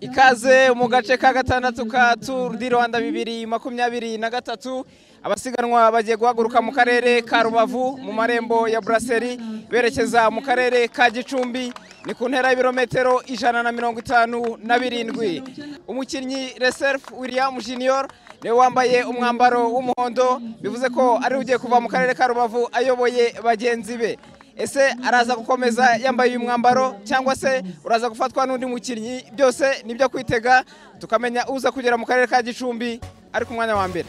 ikaze mu gace ka gatandatu ka turu di rwanda bibiri makumyabiri na gatatu abasiganwa bagiye guhaguruka mu karere ka rubavu mu marembo ya buraseri berekeza mu karere ka gicumbi ni ku ntera y'ibirometero ijana na mirongo itanu na birindwi umukinnyi reserufu william junior niwe wambaye umwambaro w'umuhondo bivuze ko ari ugiye kuva mu karere ka rubavu ayoboye bagenzi be ese araza gukomeza yambaye uyu mwambaro cyangwa se uraza gufatwa n'undi mukinnyi byose ni ibyo kwitega tukamenya uza kugera mu karere ka gicumbi ari ku mwanya wa mbere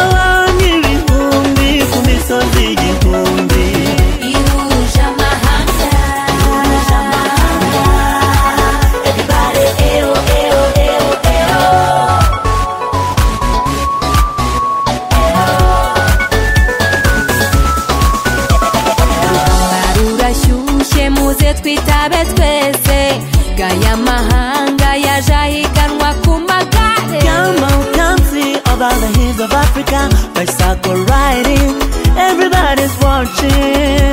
abami ibihumbi ku misozi igihumbi rurashyushye muze twitabe twese gaya mahanga yaje ahiganwa ku magare Come on, come see about the hills of Africa Bicycle riding, everybody's watching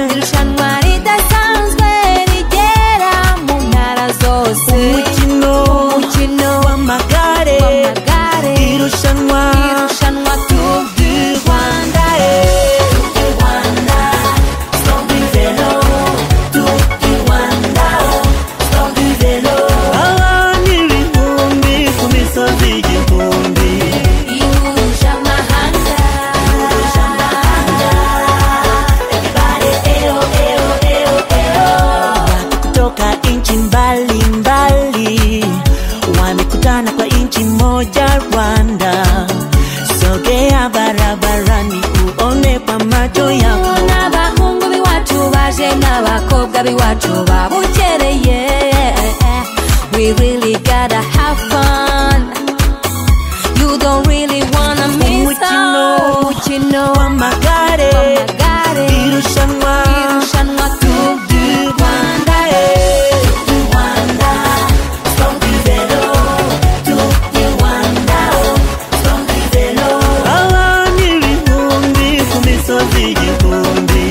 irushanwa ridasanzwe rigera mu ntara zose Umukino umukino w'amagare w'amagare Irushanwa irushanwa Tour du Rwanda abami ibihumbi ku misozi igihumbi ihuje amahanga ihuje amahanga kutoka nchi mbalimbali wamekutana kwa nchi moja Rwanda. Sogea barabarani uone kwa macho yako n'abahungu b'iwacu baje n'abakobwa b'iwacu babukereye we really gotta have fun you don't really wanna miss out. umukino w'amagare w'amagare irushanwa irushanwa Tour du Rwanda abami ibihumbi ku misozi igihumbi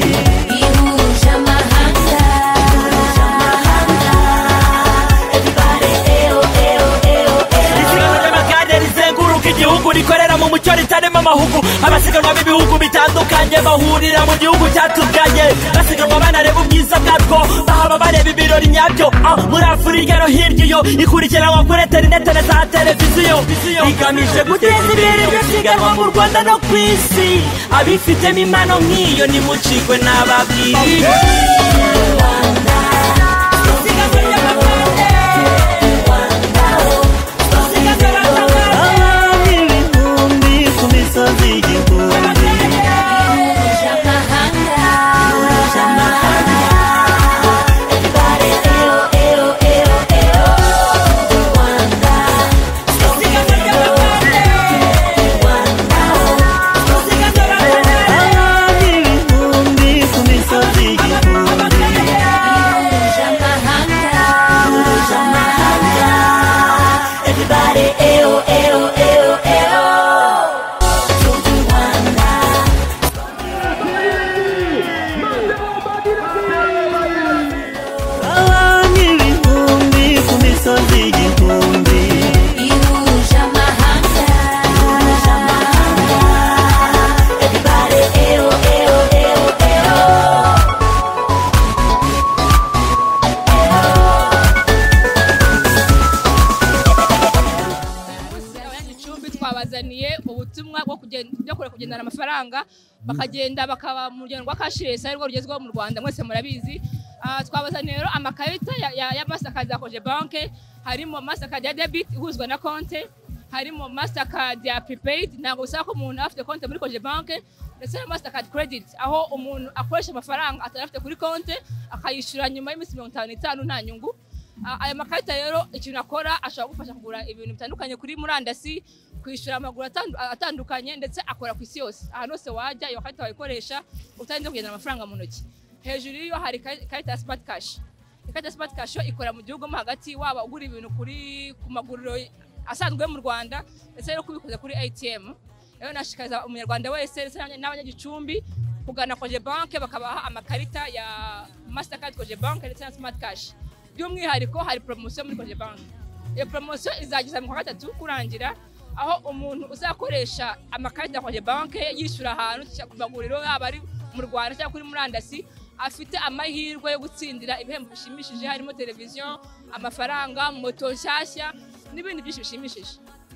ihuje amahanga ihuje amahanga isiganwa ry'amagare rizenguruka igihugu rikorera mu mucyo ritarimo amahugu abasiganwa b'ibihugu bitandukanye bahurira mu gihugu cyatubyaye basiganwa banareba ubwiza bwatwo bahaba bareba ibirori nyabyo Ah, muri afurika no hirya iyo ikurikiranwa kuri interinete na za televiziyo igamije guteza imbere iryo siganwa mu rwanda no ku isi abifitemo impano nk'iyo nimucikwe n'ababwiriye isiganwa ry'amagare isiganwa ry'amagare abami ibihumbi ku misozi igihumbi ihuje amahanga ihuje amahanga abami ibihumbi ku misozi igihumbi ihuje amahanga ihuje amahanga abami ibihumbi ku misozi igihumbi ihuje amahanga ihuje amahanga gicumbi twabazaniye ubutumwa bwo kugenda- byo kureka kugendana amafaranga bakagenda bakaba mu rugendo rwa kashiresi arirwo rugezweho mu rwanda mwese murabizi Ah, twabazaniye rero amakarita ya- ya ya mastercard za koje banke harimo mastercard ya debit ihuzwa na konte harimo mastercard ya prepaid ntabwo bisaba ko umuntu aba afite konte muri koje banke ndetse na mastercard credit aho umuntu akoresha amafaranga atari afite kuri konte akayishyura nyuma y'iminsi mirongo itanu n'itanu nta nyungu Ah, aya makarita rero ikintu akora ashobora kugufasha kugura ibintu bitandukanye kuri murandasi kwishyura amaguru atandu- atandukanye ndetse akora ku isi yose ahantu hose wajya iyo karita wayikoresha utarinze kugendana amafaranga mu ntoki hejuru y'iyo hari kari- karita ya smart cash ikarita ya simati kasho ikorera mu gihugu mo hagati waba ugura ibintu kuri ku maguriro asanzwe yo mu rwanda ndetse no kubikuza kuri atm rero nashishikariza umunyarwanda wese ndetse n'abanya- n'abanyagicumbi kugana koje banke bakabaha amakarita ya mastercard koje banke ndetse na smart cash by'umwihariko hari poromosiyo muri koje banke iyo poromosiyo izageza mu kwa gatatu kurangira aho umuntu uzakoresha amakarita ya koje banke yishyura ahantu cyangwa ku maguriro yaba ari mu rwanda cyangwa kuri murandasi afite amahirwe yo gutsindira ibihembo bishimishije harimo televiziyo amafaranga moto nshyashya n'ibindi byinshi bishimishije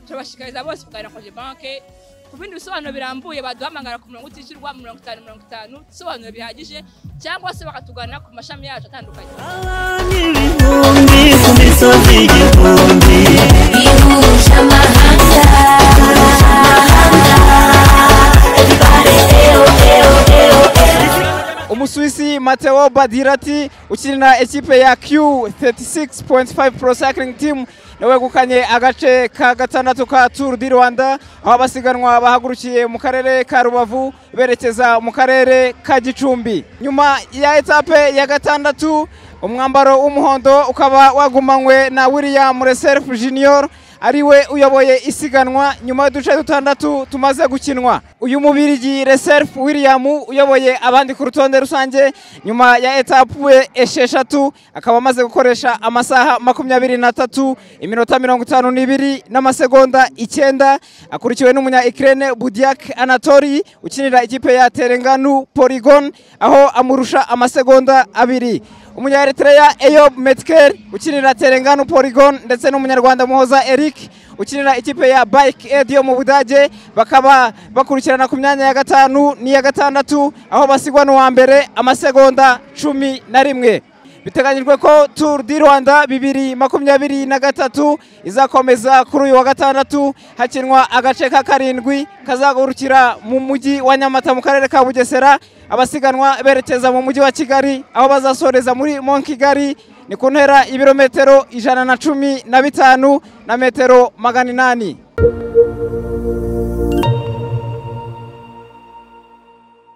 turabashishikariza bose kugana koje banke ku bindi bisobanuro birambuye baduhamagara ku murongo utishyurwa mirongo itanu mirongo itanu ibisobanuro bihagije cyangwa se bakatugana ku mashami yacu atandukanye n'ibihumbi ku misozi igihumbi umusuwisi mateo badirati ukinira ekipe ya q36.5 pro cycling team nawe wegukanye agace ka gatandatu ka tour du rwanda aho abasiganwa bahagurukiye mu karere ka rubavu berekeza mu karere ka gicumbi nyuma ya etape ya gatandatu umwambaro w'umuhondo ukaba wagumanywe na william reserve junior ariwe uyoboye isiganwa nyuma y'uduce dutandatu tumaze gukinwa uyu mubirigi reserve william uyoboye abandi ku rutonde rusange nyuma ya etape esheshatu akaba amaze gukoresha amasaha makumyabiri n'atatu iminota mirongo itanu n'ibiri n'amasegonda icyenda akurikiwe n'umunya ikirere budiak anatori ukinira ikipe ya terenganu polygon aho amurusha amasegonda abiri umunyaeritreya eyob metker ukinira terengano polygon ndetse n'umunyarwanda muhoza eric ukinira ikipe ya bike aid yo mu budage bakaba bakurikirana ku myanya ya gatanu n'iya gatandatu aho basigwa n'uwa mbere amasegonda cumi na rimwe biteganyijwe ko tour du rwanda bibiri makumyabiri na gatatu izakomeza kuri uyu wa gatandatu hakinwa agace ka karindwi kazagurukira mu mujyi wa nyamata mu karere ka bugesera abasiganwa berekeza mu mujyi wa kigali aho bazasoreza muri mon kigali ni ku ntera ibirometero ijana na cumi na bitanu na metero magana inani